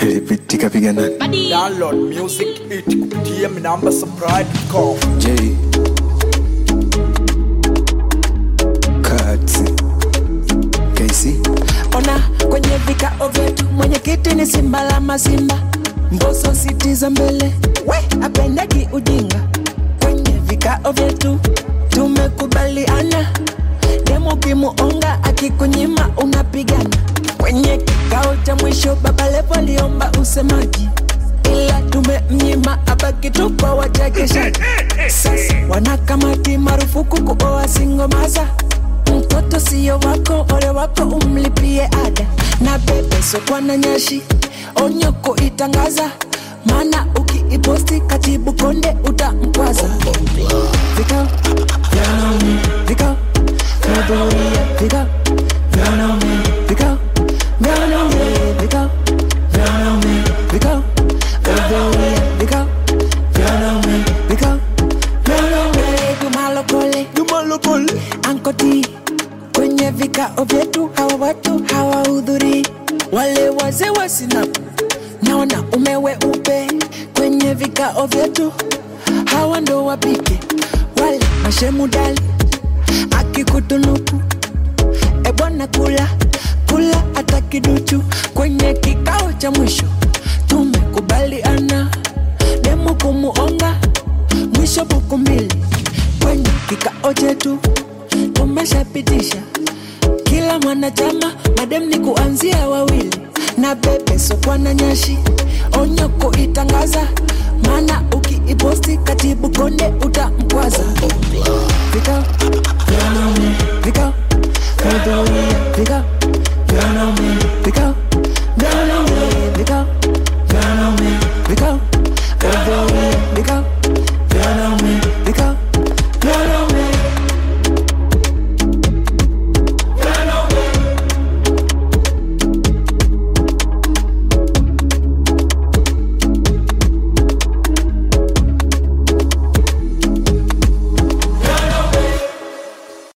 Pitika piga nani? Download music it kupitia minamba subscribe.com. J Cuts KC ona kwenye vikao vyetu mwenyekiti ni simba la mazimba mboso siti za mbele we apendagi ujinga kwenye vikao vyetu tumekubaliana demu kimuonga akikunyima unapigana kwenye kikao cha mwisho baba levo aliomba usemaji ila tumemnyima abaki tu kwa wachekeshaji sasa wanakamati marufuku kuoa singomaza mtoto siyo wako ole wako umlipie ada na bebe sokwa na nyashi onyoko itangaza maana ukiiposti katibu konde utamkwaza vikao vya wanaume vikao vinaboria vikao vya wanaume vikao vya wanaume vikao vya wanaume vikao vinaboria vikao vya wanaume vikao vya wanaume jumalokole jumalokole ankoti kwenye vikao vyetu hawa watu hawahudhurii wale wazee wa sinapu na wanaume weupe kwenye vikao vyetu hawa ndo wapike wale mashemudali akikutunuku ebwana kula kula hata kiduchu kwenye kikao cha mwisho tumekubaliana demu kumuonga mwisho buku mbili kwenye kikao chetu tumeshapitisha kila mwanachama madem ni kuanzia wawili na bebe sokwa na nyashi onyo kuitangaza maana ukiiposti katibu konde utamkwaza vikao vya wanaume vikao vihudhuria vikao vya wanaume vikao vya wanaume vikao vya wanaume vikao vihudhuria vikao